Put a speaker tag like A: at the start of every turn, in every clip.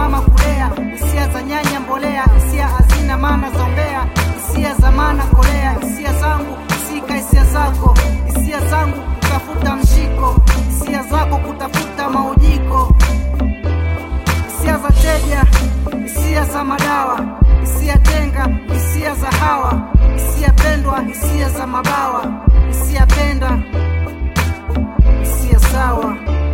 A: mama kulea, hisia za nyanya mbolea, hisia hazina maana zombea, hisia za maana kolea, hisia zangu sika hisia zako, hisia zangu kutafuta mshiko, hisia zako kutafuta maujiko, hisia za teja, hisia za madawa, hisia tenga, hisia za hawa, hisia pendwa, hisia za mabawa, hisia penda, hisia sawa.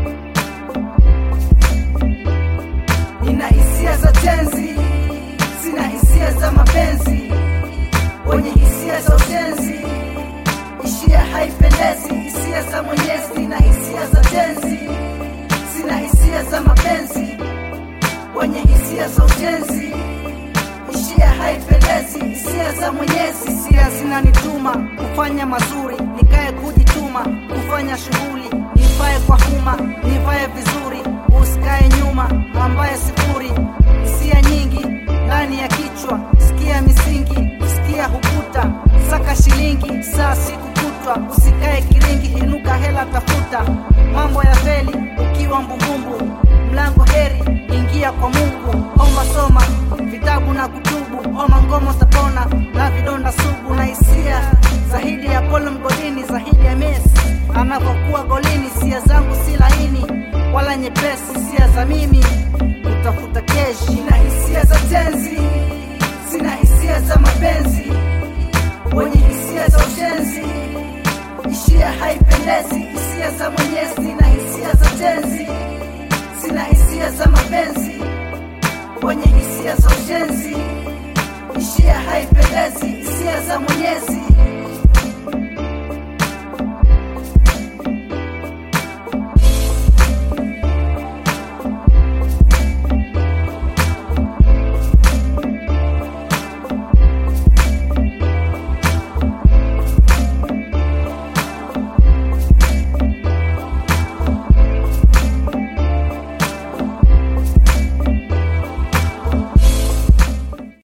B: Nina hisia za tenzi, sina hisia za mapenzi. Wenye hisia za utenzi, ishia haipendezi. Hisia za Mwenyezi na hisia za tenzi, sina hisia za mapenzi. Wenye hisia za utenzi, ishia haipendezi. Hisia za Mwenyezi,
A: hisia zinanituma kufanya mazuri, nikae kujituma kufanya shughuli, nivae kwa huma, nivae vizuri, usikae nyuma ambaye sifuri. Hisia nyingi ndani ya kichwa, sikia misingi, sikia hukuta, saka shilingi saa siku kutwa, usikae kiringi, inuka hela tafuta, mambo ya feli ukiwa mbumbumbu, mlango heri, ingia kwa Mungu, omba soma vitabu na kutubu, homa ngomo tapona na vidonda sugu na hisia zaidi ya Polo mgodini, zaidi ya Messi anapokuwa golini. Hisia zangu si laini wala nyepesi, hisia za mimi kutafuta keshi.
B: nina hisia za tenzi, sina hisia za mapenzi. Wenye hisia za ushenzi, ishia haipendezi. Hisia za Mwenyezi na hisia za tenzi, sina hisia za mapenzi. Wenye hisia za ushenzi, ishia haipendezi. Hisia za Mwenyezi